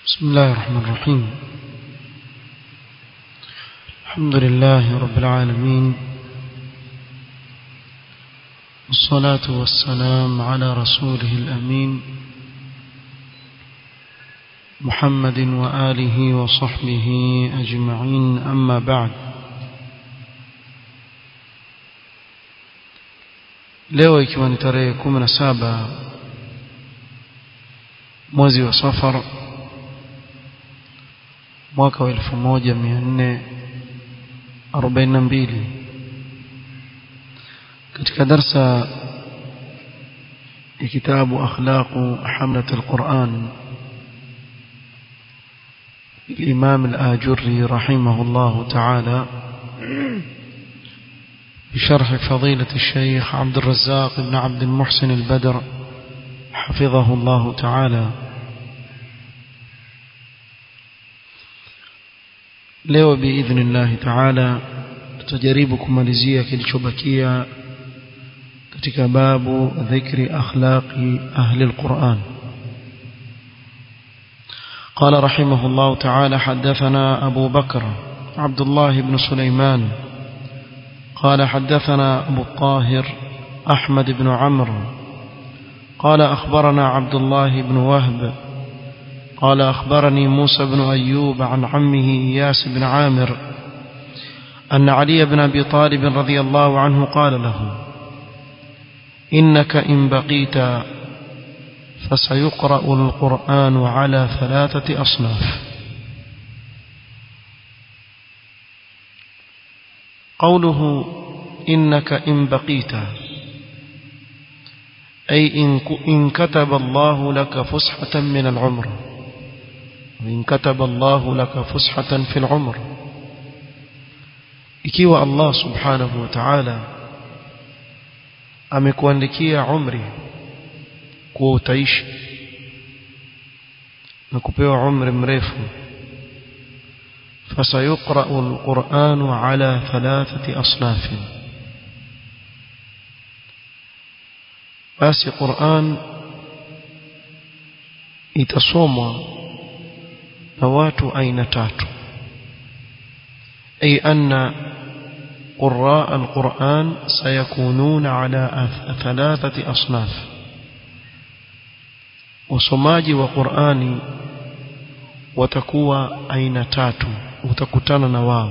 بسم الله الرحمن الرحيم الحمد لله رب العالمين والصلاة والسلام على رسوله الأمين محمد وآله وصحبه أجمعين أما بعد leo ikiwa ni tarehe 17 mwezi wa safar mwaka wa 1442 katika darsa ya kitabu akhlaqu hamlat alquran الإمام الآجري رحمه الله تعالى بشرح فضيلة الشيخ عبد الرزاق بن عبد المحسن البدر حفظه الله تعالى leo biidhni llahi taala tutajaribu kumalizia kilichobakia katika babu dhikri akhlaqi ahli alquran قال رحمه الله تعالى حدثنا أبو بكر عبد الله بن سليمان قال حدثنا أبو الطاهر أحمد بن عمرو قال أخبرنا عبد الله بن وهب قال أخبرني موسى بن أيوب عن عمه إياس بن عامر أن علي بن أبي طالب رضي الله عنه قال له إنك إن بقيت فسيقرأ القرآن على ثلاثة أصناف قوله إنك إن بقيت أي إن كتب الله لك فسحة من العمر وإن كتب الله لك فسحة في العمر ikiwa Allah subhanahu wa ta'ala amekuandikia umri kuwa utaishi na kupewa umri mrefu فسيقرأ القرآن على ثلاثة أصناف basi Qur'an itasomwa na watu aina tatu ay anna قراء القرآن سيكونون على ثلاثة أصناف وصماجي وقرآني watakuwa aina tatu utakutana na wao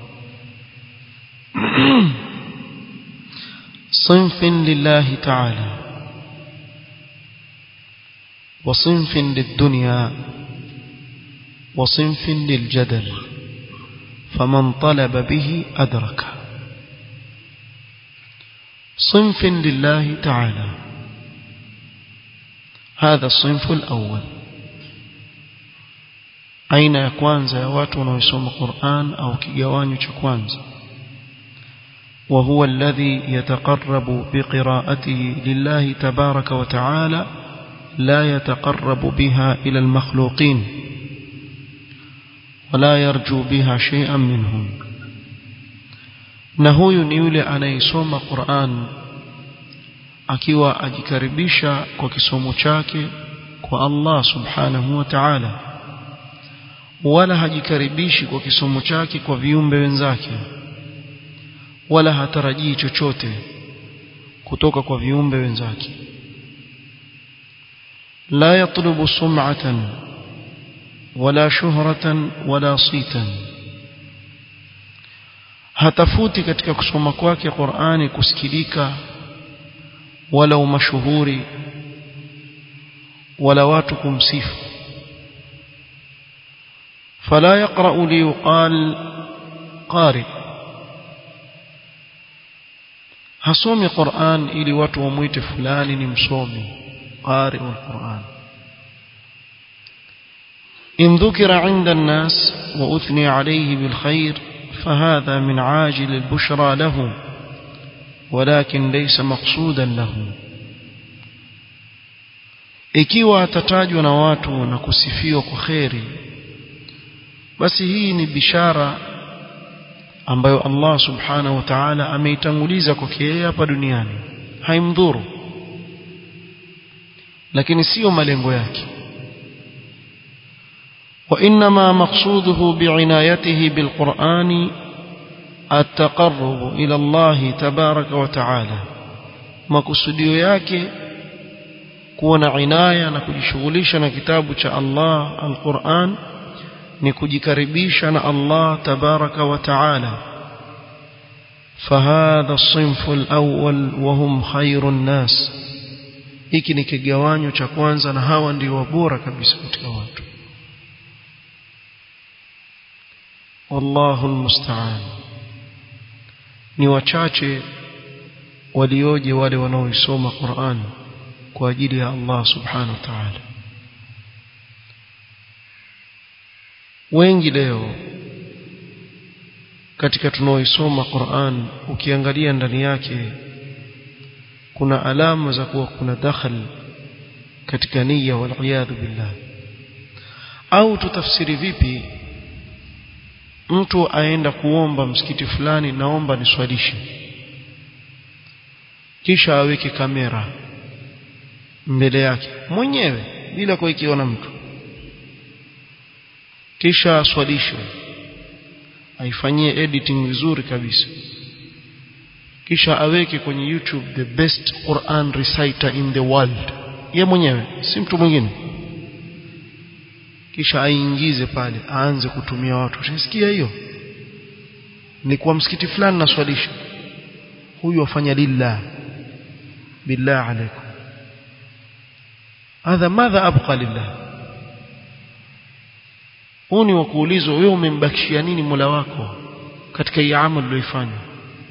صنف لله تعالى وصنف للدنيا وصنف للجدل فمن طلب به أدرك صنف لله تعالى هذا الصنف الأول aina ya kwanza ya watu wanaosoma Qur'an au kigawanyo cha kwanza وهو الذي يتقرب بقراءته لله تبارك وتعالى لا يتقرب بها إلى المخلوقين ولا يرجو بها شيئا منهم na huyu ni yule anayesoma Qur'an akiwa ajikaribisha kwa kisomo chake kwa Allah subhanahu wa ta'ala wala hajikaribishi kwa kisomo chake kwa viumbe wenzake wala hatarajii chochote kutoka kwa viumbe wenzake la yatlubu sum'atan wala shuhratan wala sitan hatafuti katika kusoma kwake Qur'ani kusikilika wala umashuhuri wala watu kumsifu فلا يقرأ ليقال قارئ hasomi Qur'an ili watu wamuite fulani ni msomi qari al-Qur'an in dhukira 'inda an-nas wa uthni 'alayhi bil khair fahadha min 'ajil al-bushra lahu walakin laysa maqsudan lahu ikiwa atatajwa na watu na kusifiwa kwa khairi basi hii ni bishara ambayo Allah subhanahu wa ta'ala ameitanguliza kwake yeye hapa duniani haimdhuru lakini sio malengo yake وإنما مقصوده بعنايته بالقرآن التقرب إلى الله تبارك وتعالى makusudio yake kuwa na inaya na kujishughulisha na kitabu cha Allah al-Qur'an ni kujikaribisha na Allah tabaraka wa taala فهذا الصنف الأول وهم خير الناس hiki ni kigawanyo cha kwanza na hawa ndio bora kabisa katika watu wallahu almusta'an ni wachache walioje wale wanaoisoma Qur'an kwa ajili ya Allah subhanahu wa ta'ala wengi leo katika tunaoisoma Qur'an ukiangalia ndani yake kuna alama za kuwa kuna dakhal katika nia wal billah au tutafsiri vipi mtu aenda kuomba msikiti fulani naomba niswalishe kisha aweke kamera mbele yake mwenyewe bila kuikiona mtu kisha aswalishwe aifanyie editing vizuri kabisa kisha aweke kwenye YouTube the best Quran reciter in the world ye mwenyewe si mtu mwingine kisha aingize pale aanze kutumia watu unasikia hiyo ni kwa msikiti fulani naswalisha huyu afanya lillah billah alaikum hadha madha abqa lillah huu ni wa kuulizwa wewe umembakishia nini Mola wako katika hii amali uliyoifanya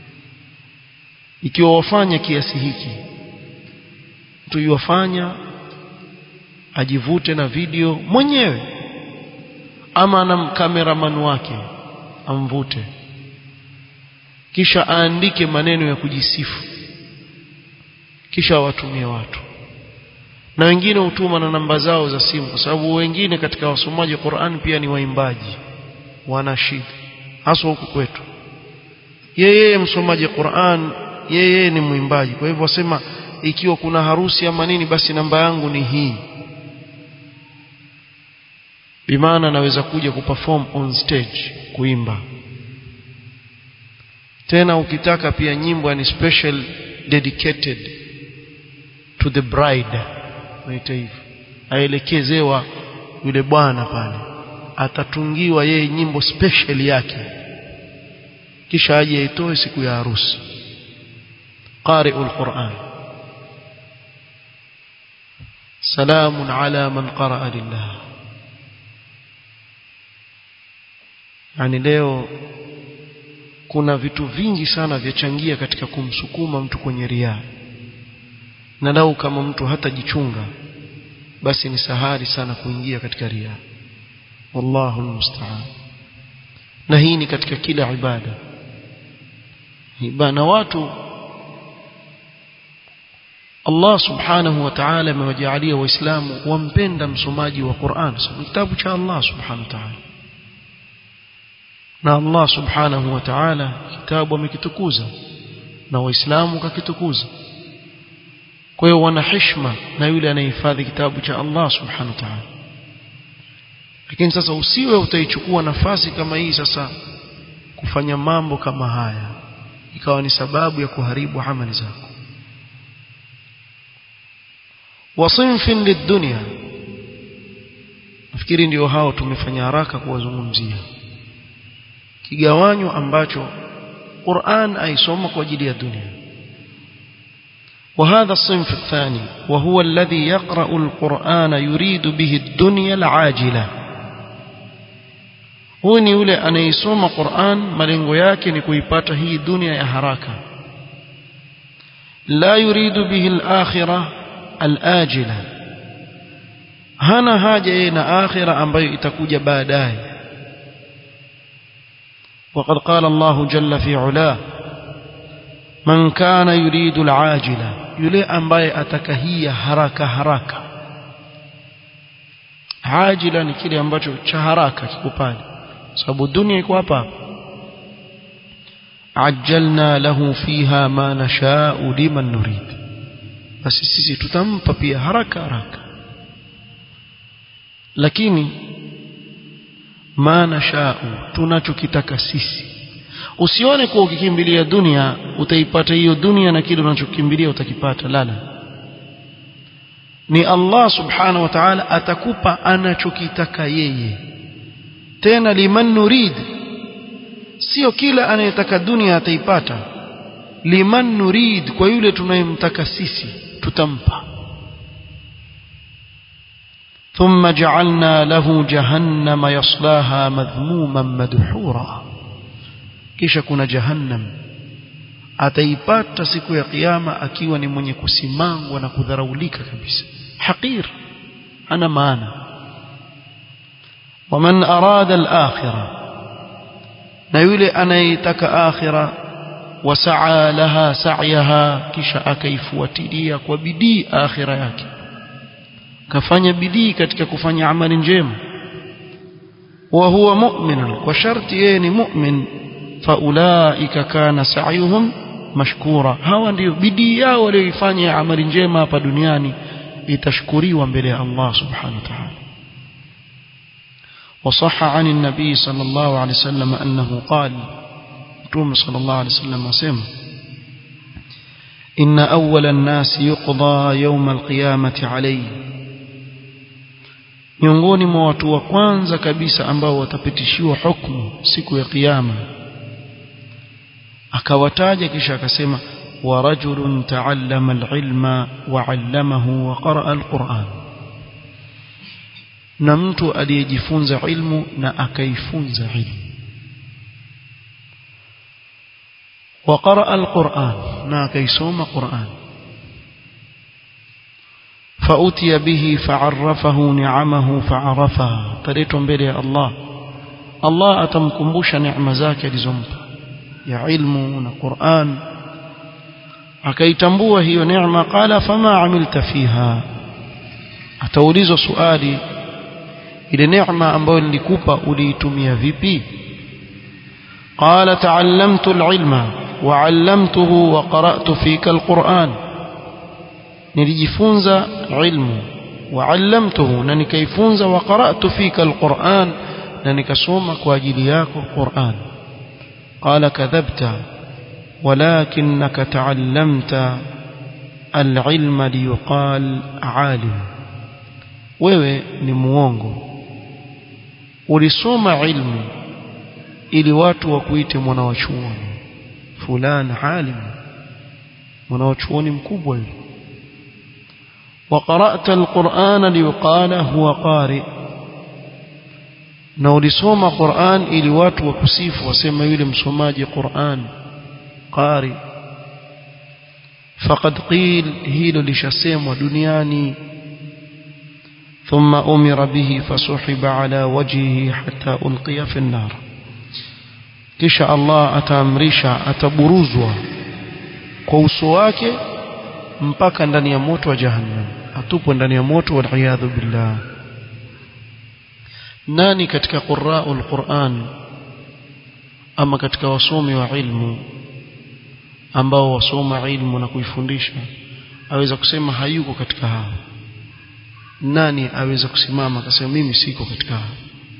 ikiwa wafanya kiasi hiki mtu yuwafanya ajivute na video mwenyewe ama na kameraman wake amvute kisha aandike maneno ya kujisifu kisha awatumie watu na wengine hutuma na namba zao za simu kwa sababu wengine katika wasomaji wa Qur'an pia ni waimbaji wanashid hasa huku kwetu yeye msomaji Qur'an yeye ni mwimbaji kwa hivyo wasema ikiwa kuna harusi ama nini basi namba yangu ni hii bimaana naweza kuja kuperform on stage kuimba tena ukitaka pia nyimbo ni special dedicated to the bride naita hivyo aelekezewa yule bwana pale atatungiwa yeye nyimbo special yake kisha aje aitoe siku ya harusi qari'ul Qur'an salamun ala man qara'a lillah yani leo kuna vitu vingi sana vyachangia katika kumsukuma mtu kwenye riaa na lau kama mtu hatajichunga basi ni sahari sana kuingia katika riaa wallahu almusta'an na hii ni katika kila ibada ibada watu Allah subhanahu wa ta'ala amewajalia waislamu wampenda msomaji wa Qur'an kitabu cha Allah subhanahu wa ta'ala na Allah subhanahu wa ta'ala kitabu amekitukuza na waislamu kakitukuza kwa hiyo wana heshima na yule anayehifadhi kitabu cha Allah subhanahu wa ta'ala lakini sasa usiwe utaichukua nafasi kama hii sasa kufanya mambo kama haya ikawa ni sababu ya kuharibu amali zako wasinfin lidunya nafikiri ndio hao tumefanya haraka kuwazungumzia kigawanyo ambacho Qur'an aisoma kwa ajili ya dunia وهذا الصنف الثاني وهو الذي يقرأ القرآن يريد به الدنيا العاجلة huu ni yule anayesoma Qur'an malengo yake ni kuipata hii dunia ya haraka la yuridu bihi al-akhirah al-ajila hana haja yeye na akhira ambayo itakuja baadaye وقد قال الله جل في علاه من كان يريد العاجله yule ambaye atakahia haraka haraka ajila ni kile ambacho cha haraka kiko pale sababu dunia iko hapa ajjalna lahu fiha ma nasha'u liman nurid basi sisi tutampa pia haraka haraka lakini ma nashau tunachokitaka sisi usione kuwa ukikimbilia dunia utaipata hiyo dunia na kile unachokimbilia utakipata lala ni Allah subhanahu wa ta'ala atakupa anachokitaka yeye tena liman nurid sio kila anayetaka dunia ataipata liman nurid kwa yule tunayemtaka sisi tutampa ثم جعلنا له جهنم يصلاها مذموما مدحورا kisha kuna jahannam ataipata siku ya kiyama akiwa ni mwenye kusimangwa na kudharaulika kabisa haqir ana maana waman arada al-akhirah na yule anayetaka akhira wasaa laha sa'yaha kisha akaifuatilia kwa bidii akhira yake kafanya bidii katika kufanya amali njema wa huwa mu'min kwa sharti yeye ni mu'min faulaika kana sa'yuhum mashkura hawa ndio bidii yao walioifanya amali njema hapa duniani itashukuriwa mbele ya Allah subhanahu wa ta'ala وصح عن النبي صلى الله عليه وسلم أنه قال توم صلى الله عليه وسلم وسلم إن أول الناس يقضى يوم القيامة عليه miongoni mwa watu wa kwanza kabisa ambao watapitishiwa hukumu siku ya kiyama akawataja kisha akasema wa rajulun taallama alilma wa allamahu wa qaraa alquran na mtu aliyejifunza ilmu na akaifunza ilmu wa qaraa alquran na akaisoma quran فأتي به فعرفه نعمه فعرفها تليتم بلي الله الله أتمكمبوش نعم ذاك لزمب يا علم وقرآن akaitambua hiyo neema qala fama amilta fiha ataulizwa swali ile neema ambayo nilikupa uliitumia vipi qala ta'allamtu al-ilma wa 'allamtuhu wa qara'tu fika al-Qur'an nilijifunza ilmu wa 'allamtuhu na nikaifunza wa qara'tu fika al-Qur'an na nikasoma kwa ajili yako Qur'an qala kadhabta ولكنك تعلمت العلم ليقال عالم wewe ni muongo ulisoma ilmu ili watu wakuite mwana wa chuoni fulani alim mwana wa chuoni mkubwa yule وقرأت القرآن ليقال هو قارئ na ulisoma Qur'an ili watu wakusifu wasema yule msomaji Qur'an qari faqad qil hilo lishasemwa duniani thumma umira bihi fasuhiba ala wajhihi hatta ulqiya fi an-nar kisha Allah ataamrisha ataburuzwa kwa uso wake mpaka ndani ya moto wa jahannam atupwe ndani ya moto wal billah nani katika qurra'ul Qur'an ama katika wasomi wa ilmu ambao wasoma ilmu na kuifundisha aweza kusema hayuko katika hao nani aweza kusimama akasema mimi siko katika hao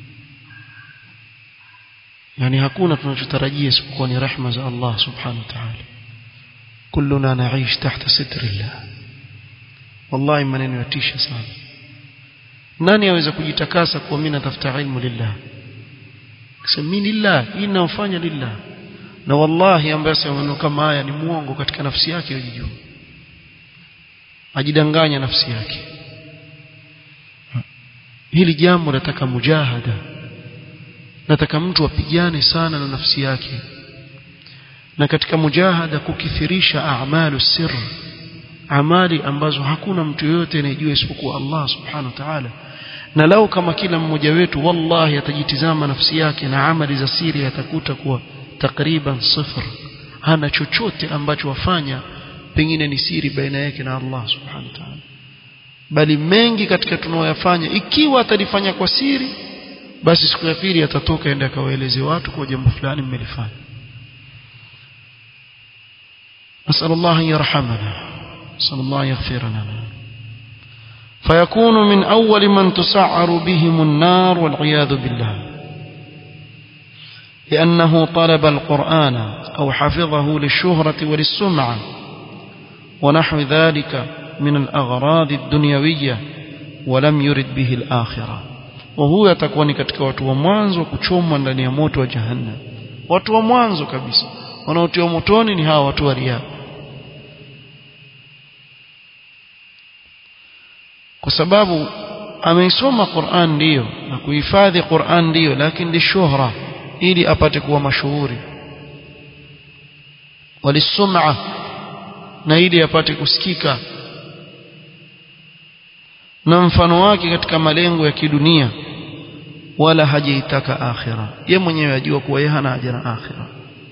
yani hakuna tunachotarajia isipokuwa ni rehma za Allah subhanahu wa ta'ala kulluna naish tahta sitrillah wallahi maneno yatisha sana nani aweza kujitakasa kwa mimi natafuta ilmu lillah kusema mimi lillah hii ninafanya lillah na wallahi ambaye asema kama haya ni muongo katika nafsi yake yajijua ajidanganya nafsi yake hili jambo nataka mujahada nataka mtu apigane sana na nafsi yake na katika mujahada kukithirisha a'malu sir amali ambazo hakuna mtu yoyote anayejua isipokuwa Allah subhanahu wa ta'ala na lau kama kila mmoja wetu wallahi atajitizama nafsi yake na amali za siri atakuta kuwa takriban sifr hana chochote ambacho wafanya pengine ni siri baina yake na Allah subhanahu wa ta'ala bali mengi katika tunaoyafanya ikiwa atalifanya kwa siri basi siku ya pili atatoka ende akawaeleze watu kwa jambo fulani mmelifanya نسأل الله أن يرحمنا نسأل الله يغفر لنا فيكون من أول من تسعر بهم النار والعياذ بالله لأنه طلب القرآن أو حفظه للشهرة وللسمعة ونحو ذلك من الأغراض الدنيوية ولم يرد به الآخرة وهو يتكون katika watu wa mwanzo kuchomwa ndani ya moto wa jahannam watu wa mwanzo kabisa wanaotiwa motoni ni hawa watu wa riya kwa sababu ameisoma Qur'an ndiyo na kuhifadhi Qur'an ndiyo lakini ni shuhra ili apate kuwa mashuhuri walisum'a na ili apate kusikika na mfano wake katika malengo ya kidunia wala hajaitaka akhira ye mwenyewe ajua kuwa yeye hana haja na akhira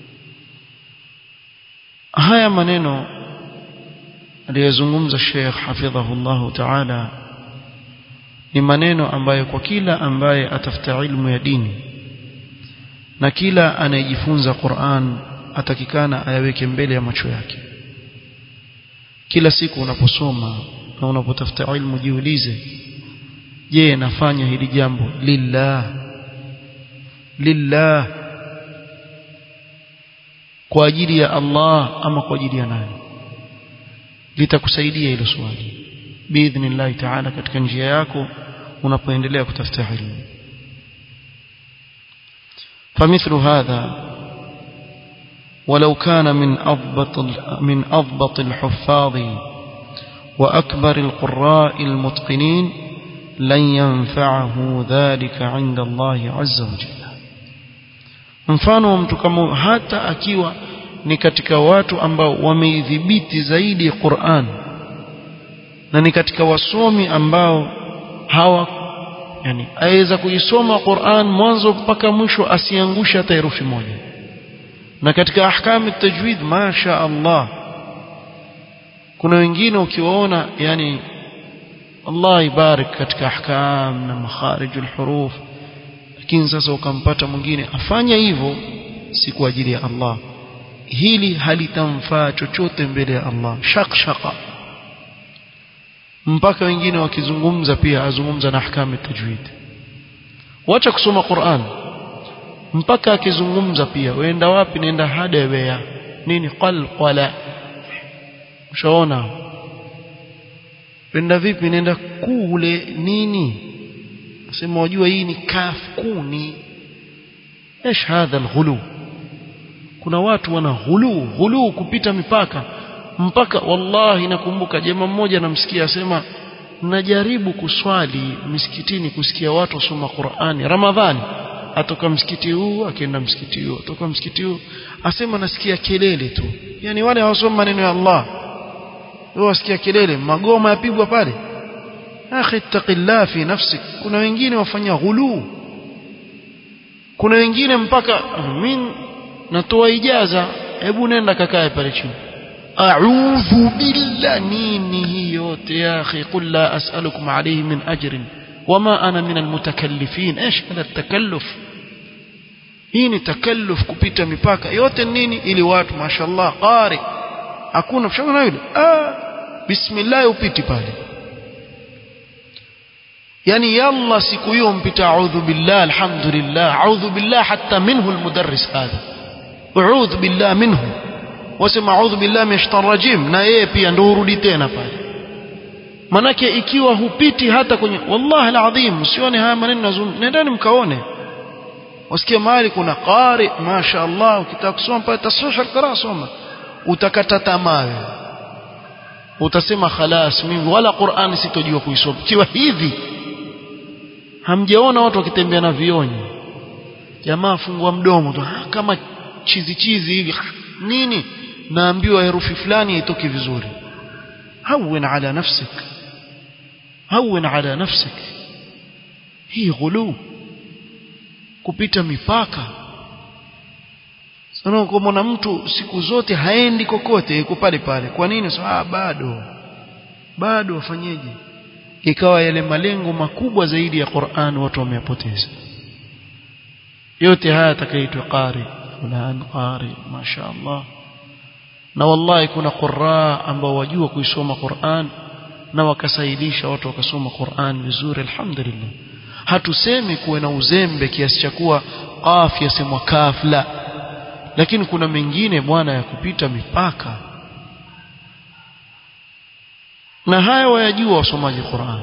haya maneno aliyozungumza Sheikh hafidhahullah ta'ala ni maneno ambayo kwa kila ambaye atafuta ilmu ya dini na kila anayejifunza Qur'an atakikana ayaweke mbele ya macho yake kila siku unaposoma na unapotafuta ilmu jiulize je nafanya hili jambo lillah lillah kwa ajili ya Allah ama kwa ajili ya nani litakusaidia hilo swali biidhnillah ta'ala katika njia yako unapoendelea kutafuta ilmu فمثل هذا ولو كان من أضبط من أضبط الحفاظ وأكبر القراء المتقنين لن ينفعه ذلك عند الله عز وجل mfano wa mtu kama hata akiwa ni katika watu ambao wameidhibiti zaidi Qur'an na ni katika wasomi ambao hawa yani aweza kuisoma Qur'an mwanzo mpaka mwisho asiangusha hata herufi moja na katika ahkamu tajwid masha Allah kuna wengine ukiwaona yani Allah ibarik katika ahkam na makharijul huruf lakini sasa ukampata mwingine afanya hivyo si kwa ajili ya Allah hili halitamfaa chochote mbele ya Allah shakshaka mpaka wengine wakizungumza pia azungumza na ahkamu tajwid wacha kusoma Qur'an mpaka akizungumza pia waenda wapi nenda hadawea nini qalqala ushaona wenda vipi nenda kule nini nasema wajua hii ni kaf kuni ايش هذا الغلو kuna watu wana ghulu ghulu kupita mipaka mpaka wallahi nakumbuka jamaa mmoja namsikia asema najaribu kuswali misikitini kusikia watu wasoma Qur'ani Ramadhani atoka msikiti huu akienda msikiti huu atoka msikiti huu asema nasikia kelele tu yani wale hawasoma maneno ya Allah wao wasikia kelele magoma yapigwa pale akhi taqillah fi nafsik kuna wengine wafanya ghulu kuna wengine mpaka min natoa ijaza hebu nenda kakae pale chini a'udhu billah nini hii yote ya akhi qul la as'alukum alayhi min ajrin wama ana min almutakallifin ايش هذا التكلف hii ni takalluf kupita mipaka yote nini ili watu mashallah qari hakuna mshauri yule ah bismillah upiti pale yani yalla siku hiyo mpita a'udhu billah alhamdulillah a'udhu billah hatta minhu almudarris hadha a'udhu billah minhu wasema a'udhu billah min shaitanir rajim na yeye pia ndio urudi tena pale manake ikiwa hupiti hata kwenye wallahi alazim usione haya maneno nazungumza nendeni mkaone wasikia mahali kuna qari masha Allah ukitaka kusoma pale tasahih alqira soma utakata tamaa utasema khalas mimi wala Qur'an sitojua kuisoma kiwa hivi hamjaona watu wakitembea na vionyi jamaa fungua mdomo tu kama chizi chizi hivi nini naambiwa herufi fulani haitoki vizuri هون على نفسك هون على نفسك hii ghulu kupita mipaka sana ukamwona mtu siku zote haendi kokote yuko pale pale kwa nini so, ah bado bado wafanyeje ikawa yale malengo makubwa zaidi ya Qur'an watu wameyapoteza yote haya atakaitwa qari fulan qari mashaallah na wallahi kuna qurra ambao wajua kuisoma Qur'an na wakasaidisha watu wakasoma Qur'an vizuri alhamdulillah hatusemi kuwe na uzembe kiasi cha kuwa qaf yasemwa kaf la lakini kuna mengine bwana ya kupita mipaka na haya wayajua wasomaji Qur'an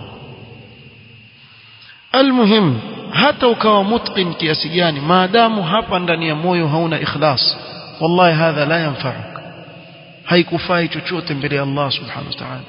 almuhim hata ukawa mutqin kiasi gani maadamu hapa ndani ya moyo hauna ikhlas wallahi hadha la yanfa'uk haikufai chochote mbele ya Allah subhanahu wa ta'ala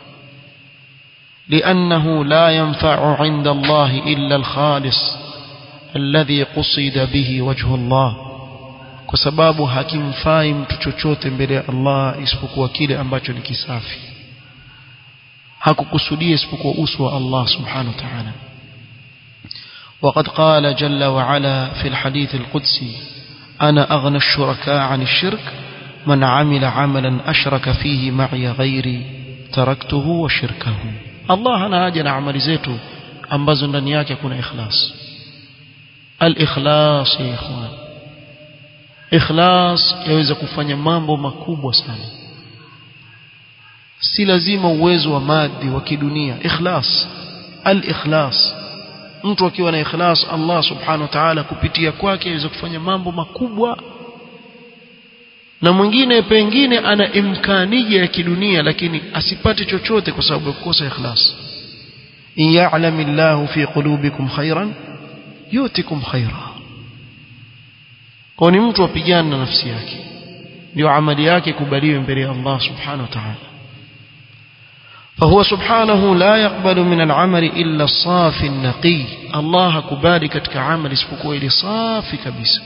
لأنه لا ينفع عند الله إلا الخالص الذي قصد به وجه الله kwa sababu hakimfai mtu chochote mbele ya Allah isipokuwa kile ambacho ni kisafi hakukusudia isipokuwa uso wa Allah subhanahu wa ta'ala وقد قال جل وعلا في الحديث القدسي أنا أغنى الشركاء عن الشرك من عمل عملا أشرك فيه معي غيري تركته وشركه الله أنا أجل عمل زيته ambazo ndani yake kuna ikhlas al-ikhlas ya ikhwan ikhlas yaweza kufanya mambo makubwa sana si lazima uwezo wa madi wa kidunia ikhlas al-ikhlas mtu akiwa na ikhlas Allah subhanahu wa ta'ala kupitia kwake aweza kufanya mambo makubwa na mwingine pengine ana imkanija ya kidunia lakini asipate chochote kwa sababu ya kukosa ikhlas in ya'lam Allahu fi qulubikum khairan yutikum khaira kwa ni mtu apigane na nafsi yake ndio amali yake kubaliwe mbele ya Allah subhanahu wa ta'ala فهو سبحانه لا يقبل من العمل إلا الصافي النقي الله كبالي كتك عمل اسبقوا إلي صافي كبس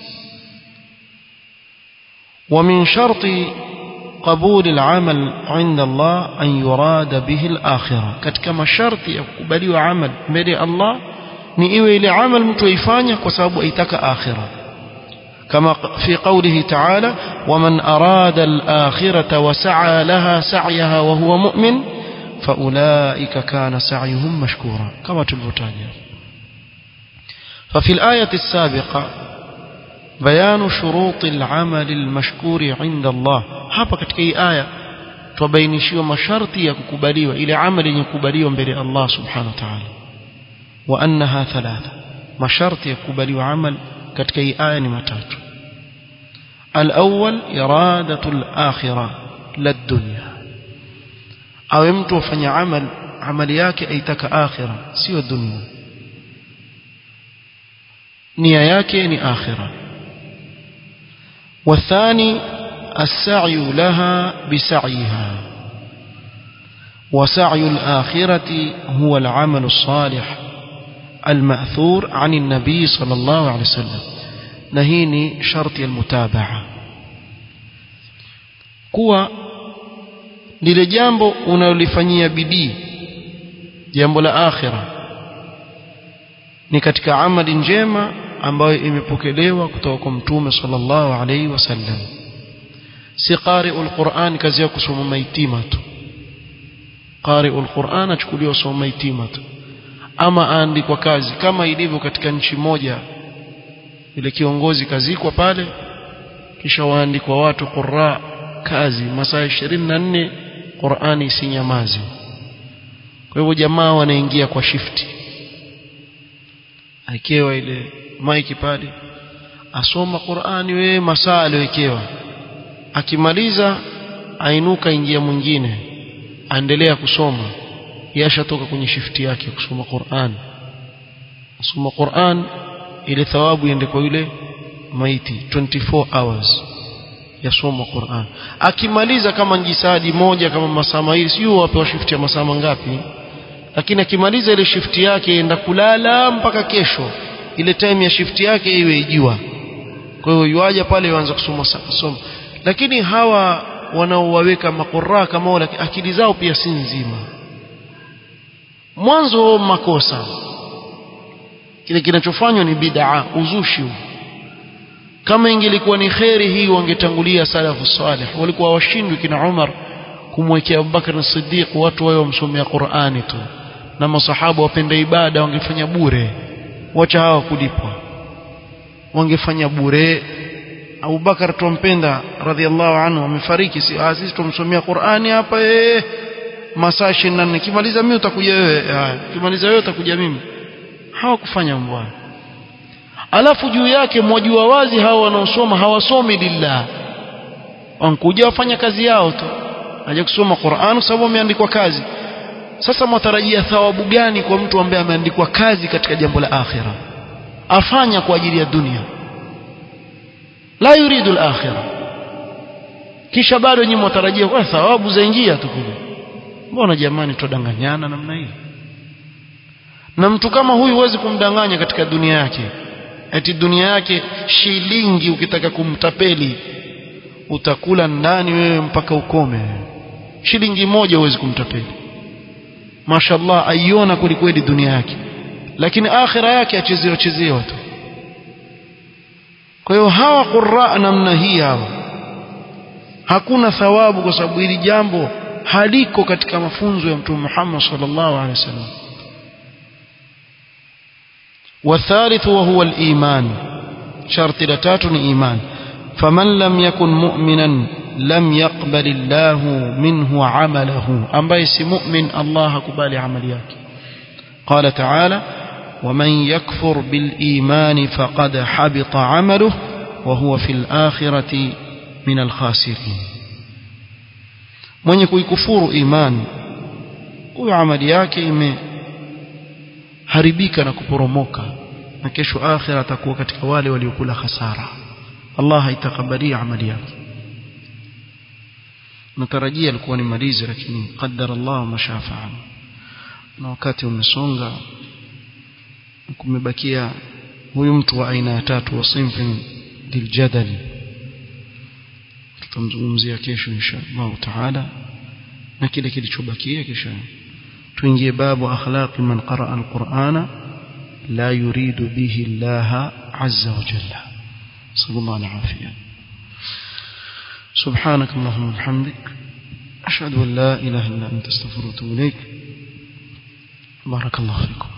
ومن شرط قبول العمل عند الله أن يراد به الآخرة كتك ما شرط يقبلي عمل مري الله نئوي إلي عمل متويفانيا وسبب أيتك آخرة كما في قوله تعالى ومن أراد الآخرة وسعى لها سعيها وهو مؤمن فأولئك كان سعيهم مشكورا كما تلفتانيا ففي الآية السابقة بيان شروط العمل المشكور عند الله hapa katika hii aya tubainishiwa masharti ya kukubaliwa ile amali yenye kukubaliwa mbele ya Allah subhanahu wa ta'ala wa annaha thalatha masharti ya kukubaliwa amal katika hii aya ni matatu al-awwal iradatu al-akhirah lad-dunya awe mtu afanya amal amali yake aitaka akhira sio dunia nia yake ni akhira والثاني السعي لها بسعيها وسعي الآخرة هو العمل الصالح المأثور عن النبي صلى الله عليه وسلم نهيني شرط المتابعة كوى lile jambo unalolifanyia bidii jambo la akhira ni katika amali njema ambayo imepokelewa kutoka kwa mtume sallallahu alaihi wasallam si qari'ul Qur'an kazi ya kusoma maitima tu qari'ul Qur'an achukuliwa soma maitima tu ama aandikwa kazi kama ilivyo katika nchi moja ile kiongozi kazikwa pale kisha waandikwa watu qurra kazi masaa 24 Qur'ani isinyamaze kwa hivyo jamaa wanaingia kwa shifti akewa ile maiki pale asoma Qur'ani we masaa aliyowekewa akimaliza ainuka ingia mwingine aendelea kusoma yashatoka kwenye shifti yake kusoma Qur'an asoma Qur'an ile thawabu iende kwa yule maiti 24 hours yasoma Qur'an akimaliza kama njisadi moja kama masaa mawili sio wapewa shifti ya masaa mangapi lakini akimaliza ile shifti yake enda kulala mpaka kesho ile time ya shifti yake iwe ijua kwa hiyo yuaja pale yuanza kusoma soma lakini hawa wanaowaweka makoraa kama wale akili zao pia si nzima mwanzo makosa kile kinachofanywa ni bid'a uzushi kama ingelikuwa ni kheri hii wangetangulia salafu salih walikuwa washindwi kina Umar kumwekea Abubakar na Siddiq watu wao wamsomea Qur'ani tu na masahaba wapenda ibada wangefanya bure wacha hawa kulipwa wangefanya bure Abubakar tumpenda radhiallahu anhu amefariki si sisi tumsomea Qur'ani hapa eh masaa 24 kimaliza mimi utakuja wewe kimaliza wewe utakuja mimi hawakufanya mbwana alafu juu yake mwajua wazi hawa wanaosoma hawasomi lillah wankuja wafanya kazi yao tu haja kusoma Qur'an sababu ameandikwa kazi sasa mwatarajia thawabu gani kwa mtu ambaye ameandikwa kazi katika jambo la akhira afanya kwa ajili ya dunia la yuridu al-akhirah kisha bado nyinyi mwatarajia kwa thawabu zaingia tu kule mbona jamani tudanganyana namna hii na mtu kama huyu huwezi kumdanganya katika dunia yake eti dunia yake shilingi ukitaka kumtapeli utakula ndani wewe mpaka ukome shilingi moja huwezi kumtapeli mashallah aiona kwelikweli dunia yake lakini akhira yake achezewa chezewa tu kwa hiyo hawa qurra namna hii hawa hakuna thawabu kwa sababu hili jambo haliko katika mafunzo ya mtume Muhammad sallallahu alaihi wasallam والثالث وهو الإيمان شرط لتات إيمان فمن لم يكن مؤمنا لم يقبل الله منه عمله أم بيس مؤمن الله كبال عملياك قال تعالى ومن يكفر بالإيمان فقد حبط عمله وهو في الآخرة من الخاسرين من يكون كفور إيمان وعمل yake imeharibika na kuporomoka na kesho akhira atakuwa katika wale waliokula hasara Allah haitakabalia amali yake natarajia alikuwa nimalize lakini qaddara Allah mashafaa na wakati umesonga kumebakia huyu mtu wa aina ya tatu wa sinfin liljadali tutamzungumzia kesho inshallah taala na kile kilichobakia kisha tuingie babu akhlaqi man qaraa alqur'ana la yuridu bihi Allah azza wa jalla sallallahu alaihi سبحانك اللهم وبحمدك أشهد أن لا إله إلا أنت استغفرك وأتوب إليك بارك الله فيكم